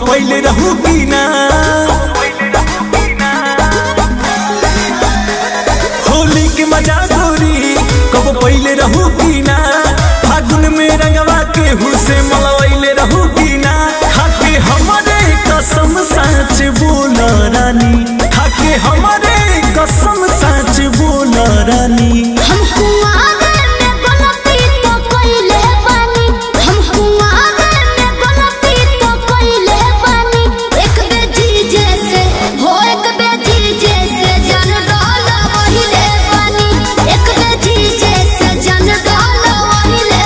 पहले रहू की ना होली के मजा गोरी कब पहले रहू की ना फागुन में रंगवा के हुसे मलवैले रहू की ना खाके हमारे कसम सच बोल रानी खाके हमारे कसम सच बोल रानी हम कुआरे में गलती तो कइले बानी हम कुआरे में गलती तो कइले बानी एक बेजी जैसे हो एक बेजी जैसे जन डाल वहिले बानी एक बेजी जैसे जन डाल वहिले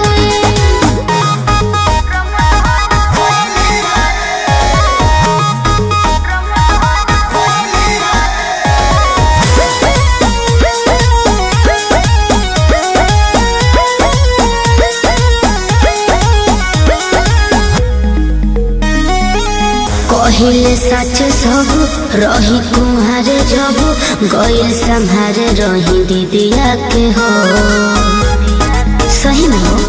कहिले सच सब रही कुहारे जब गइल संहारे रही दीदिया के हो सही में हो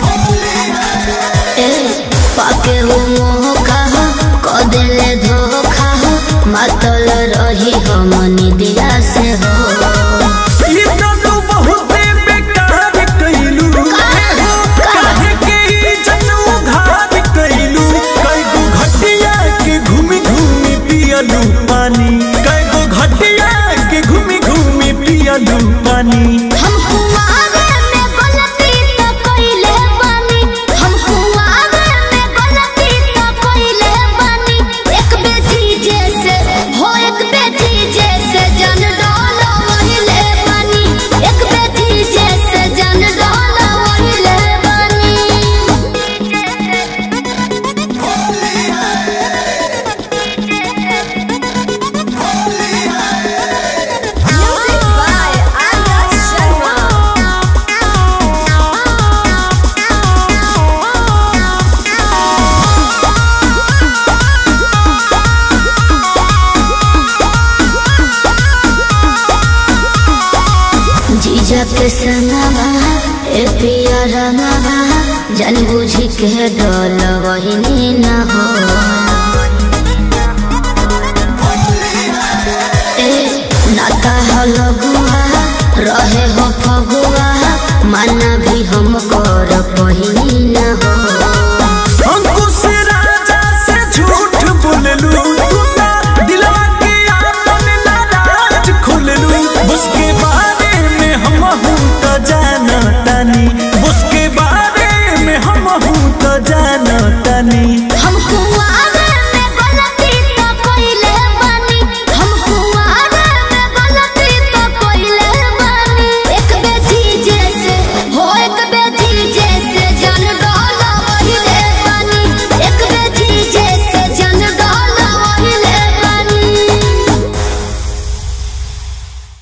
ए पाके हो मोह कहा कदेले धोखा हो मातल रही हम निदिया से हो ई तो तू बहुते बेकार कइलू काहे के ई जनू घात कइलू कईगो घटिया के घूमी घूमी पियलू पानी कईगो घटिया के घूमी घूमी पियलू पानी हम कुआरे में गलती तो कइले बानी हम कुआरे में गलती तो कइले बानी एक बेटी जैसे हो एक बेटी जैसे जन डाल वहिले बानी एक बेटी जैसे जन डाल वहिले Music by Anya Sharma. जीजा के संगवा ए पिया रंगवा जन बुझी के डोल वही न हो